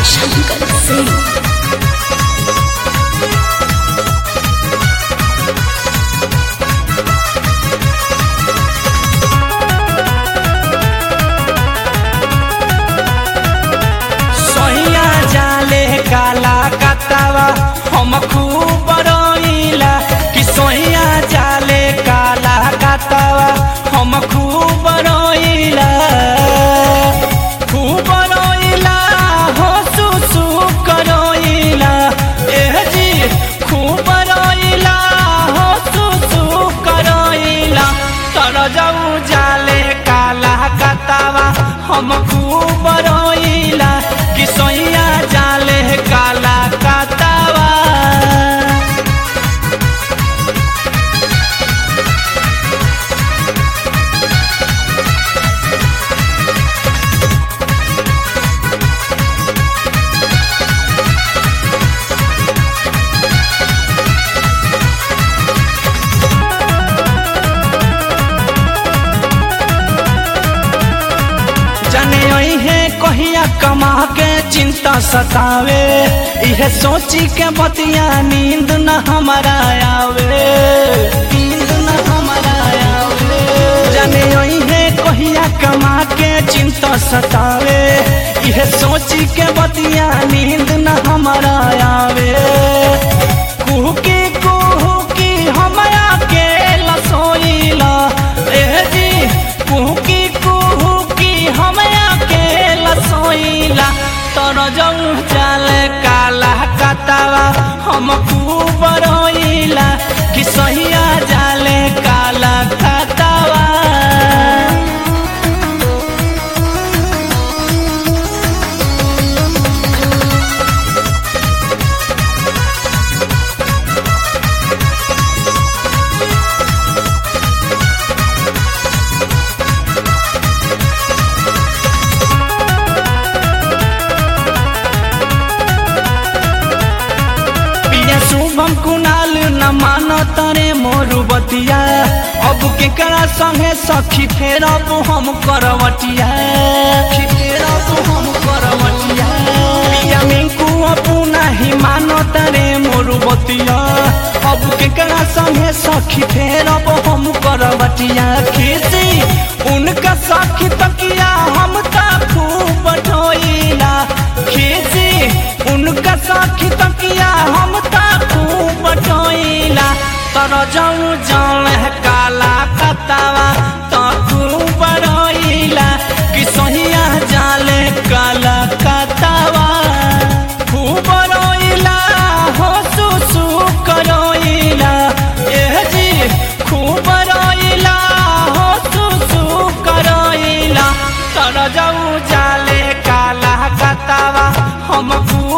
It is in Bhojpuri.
शंकर सिंह सहिया जाले काला कतावा हम खूब रोइला कि सहिया जाले काला कतावा हम खूब रोइला खूब रोइला हो सुसु करोइला एह जी खूब रोइला हो सुसु करोइला तर जाऊ जाले काला कतावा हम खूब रोइला कि सोइया जाले काला कतावा जाने है कहिया कमा के चिंता सतावे इहे सोची के बतिया नींद न हमारा आवे नींद न हमारा आवे जाने है कहिया कमा के चिंता सतावे इहे सोची के बतिया नींद न हमारा आवे कुहकी कुहकी हमारा के लसोइला एह जी कुहकी कुहकी हमारा के लसोइला तोर जऊ चाले काला कतावा हम खूब रोइला कि सहिया जाले काला कतावा पिया शुभम कुणाल न मानो तरे मोरू बतिया अब केकरा संगे सखी फेर अब हम करवटिया सखी फेर अब हम करवटिया पिया मिंकू अपू नहीं मानो तरे मोरू बतिया अब केकरा संगे सखी फेर अब हम करवटिया खीसी उनका सखी तकिया हम ता खूब ढोइला खीसी उनका साखी तकिया हम ता खूब टोइला तर जाऊ जान काला कतावा तो खूब रोइला कि सहिया जाले काला कतावा खूब रोइला हो सुसु करोइला एह जी खूब रोइला हो सुसु करोइला तर जाऊ जाले काला कतावा हम खूब